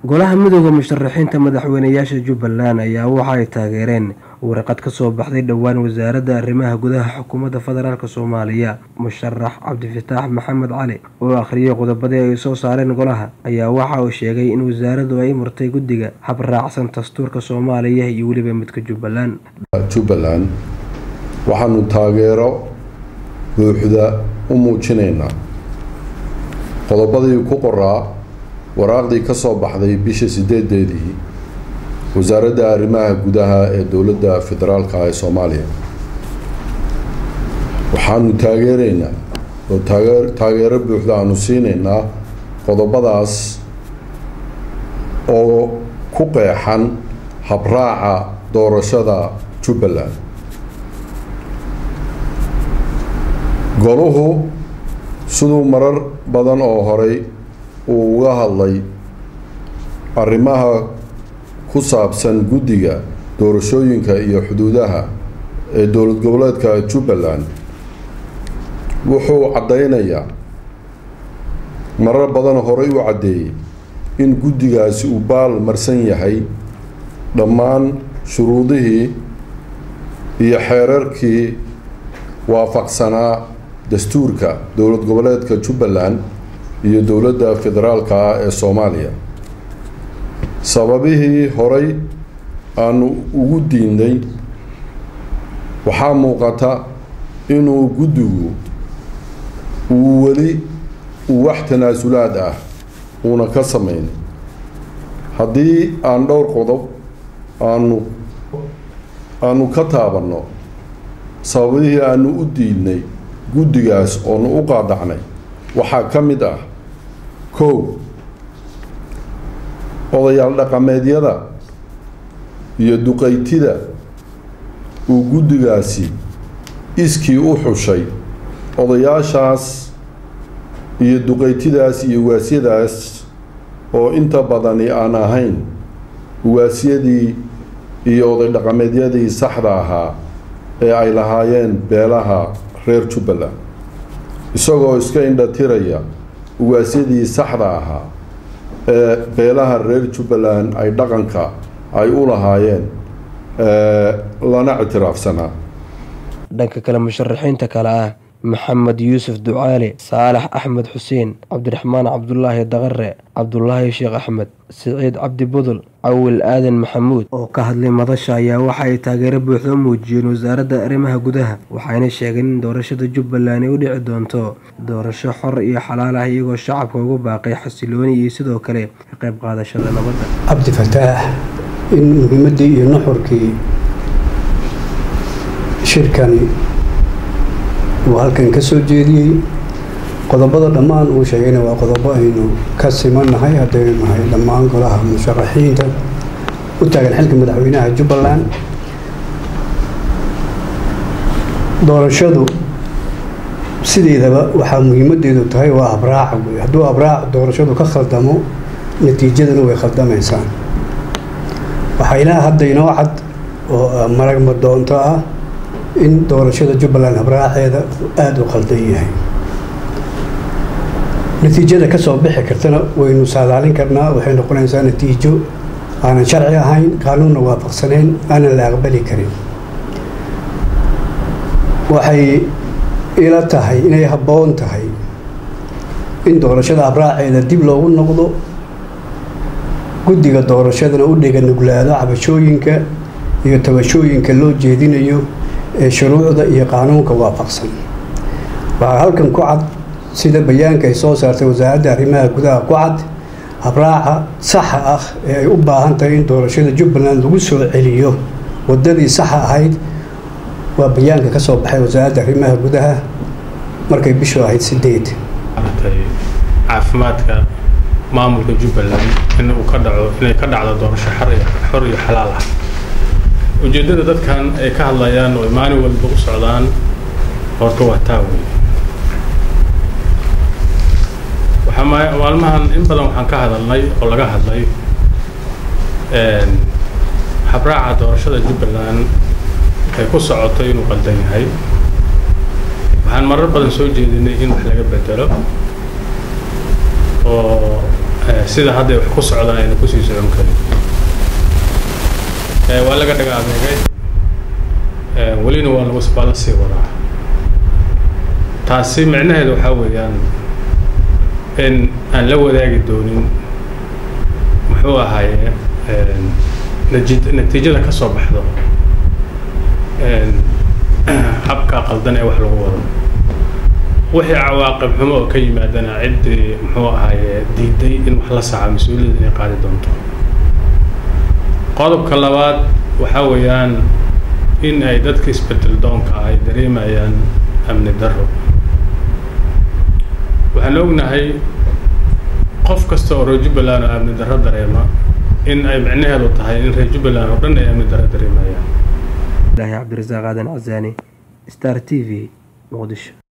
golaha midooda musharaxiinta madaxweynayaasha jubbaland ayaa waxa ay taageereen warqad ka soo baxday dhowaan wasaaradda arrimaha gudaha xukuumadda federaalk soomaaliya musharax cabdifataax maxamed cali oo akhriyay qodobadii ay soo saareen golaha ayaa waxa uu sheegay in wasaaraddu ay murtay guddiga hab raacsan dastuurka soomaaliya iyo weliba midka jubbaland jubbaland waxaanu taageero buuxda u muujinaynaa qodobadii ku qoraa waraaqdii ka soo baxday bisha sideedeedii wasaaradda arrimaha gudaha ee dowladda federaalka ee soomaaliya waxaanu taageeraynaa oo taagee taageero buuxda aanu siinaynaa qodobadaas oo ku qeexan habraaca doorashada jubbaland goluhu siduu marar badan oo horey uu uga hadlay arrimaha ku saabsan guddiga doorashooyinka iyo xuduudaha ee dowlad goboleedka jubbaland wuxuu caddaynayaa marar badan horey u caddeeyey in guddigaasi uu baal marsan yahay dhammaan shuruudihii iyo xeerarkii waafaqsanaa dastuurka dowlad goboleedka jubbaland iyo dowladda federaalka ah ee soomaaliya sababihii horey aanu ugu diinnay waxaa muuqata inuu guddigu uu weli uu wax tanaasulaad ah uuna ka samayn haddii aan dhowr qodob aanu aanu ka taabanno sababihii aanu u diidnay guddigaas oonu u qaadacnay waxaa ka mid ah kow odayaal dhaqameedyada iyo duqaytida uu guddigaasi iskii u xushay odayaashaas iyo duqaytidaas iyo waasyadaas oo inta badani aan ahayn waasyadii iyo oday dhaqameedyadii saxda ahaa ee ay lahaayeen beelaha reer jubbaland isagoo iska indhatiraya ugaasyadii saxda ahaa ee beelaha reer jubbaland ay dhaqanka ay u lahaayeen lana ictiraafsanaa dhanka kale musharaxiinta kale ah maxamed yuusuf ducaale saalax axmed xuseen cabdiraxmaan cabdulaahi daqare cabdulaahi sheekh axmed siciid cabdi budul cawil aadan maxamuud oo ka hadlay madasha ayaa waxa ay taageero buuxda u muujiyeen wasaaradda arrimaha gudaha waxayna sheegeen in doorashada jubbaland ay u dhici doonto doorasho xor iyo xalaal ah iyagoo shacabka ugu baaqay xasilooni iyo sidoo kale ka qayb qaadashada nabadda cabdifataax in muhiimaddii iyo nuxurkii shirkani uu halkan ka soo jeediyey qodobada dhammaan uu sheegayna waa qodobo aynu ka simannahay haddaynu nahay dhammaan golaha musharaxiinta u taagan xilka madaxweynaha jubbaland doorashadu sideedaba waxaa muhiimadeedu tahay waa abraaca wey hadduu abraac doorashadu ka khaldamo natiijadana way khaldamaysaa waxaa ilaa hadda inoo cad oo maragma doonto ah in doorashada jubbaland habraaceeda aada u khaldan yahay natiijada ka soo bixi kartana waynu saadaalin karnaa waxay noqonaysaa natiijo aanan sharci ahayn qaanuunna waafaqsanayn aanan la aqbali karin waxay ila tahay inay habboon tahay in doorashada habraaceeda dib loogu noqdo guddiga doorashadana u dhega nuglaado cabashooyinka iyo tabashooyinka loo jeedinayo ee shuruucda iyo qaanuunka waafaqsan waxaa halkan ku cad sida bayaanka ay soo saartay wasaaradda arrimaha gudaha ku cad habraaca saxa ah ee ay u baahan tahay in doorashada jubbaland lagu soo celiyo waddadii saxa ahayd waa bayaanka ka soo baxay wasaaradda arrimaha gudaha markay bishu ahayd sideed caafimaadka maamulka jubbaland in uu ka dhaco inay ka dhacdo doorasho xor iyo xalaal ah ujeeddada dadkan ay ka hadlayaan oo maalin walba u socdaan horta waa taa wey waxaa maalmahan in badan waxaan ka hadalnay oo laga hadlay habraaca doorashada jubbaland ay ku socoto inuu qaldan yahay waxaan marar badan soo jeedinay in wax laga bedelo oo sida hadda wax ku socdaan ayna kusii socon karin waa laga dhaga adeegay welina waa lagu baa la sii wadaa taasi micnaheedu waxaa weeyaan in aan la wadaagi doonin muxuu ahaaye nati natiijada ka soo baxdo habka qaldan ee wax lagu wado wixii cawaaqib xumo oo ka yimaadana ciddii muxuu ahaaye diiday in wax la saca mas-uuliyadda inay qaadi doonto qodobka labaad waxaa weeyaan in ay dadka isbedel doonka ay dareemayaan amni darro waxaan ognahay qof kasta oo reer jubbaland oo amni darro dareema in ay micnaheedu tahay in reer jubbaland oo dhan ay amni darro dareemayaan cabdirasaaq aadan casaani star t v muqdisho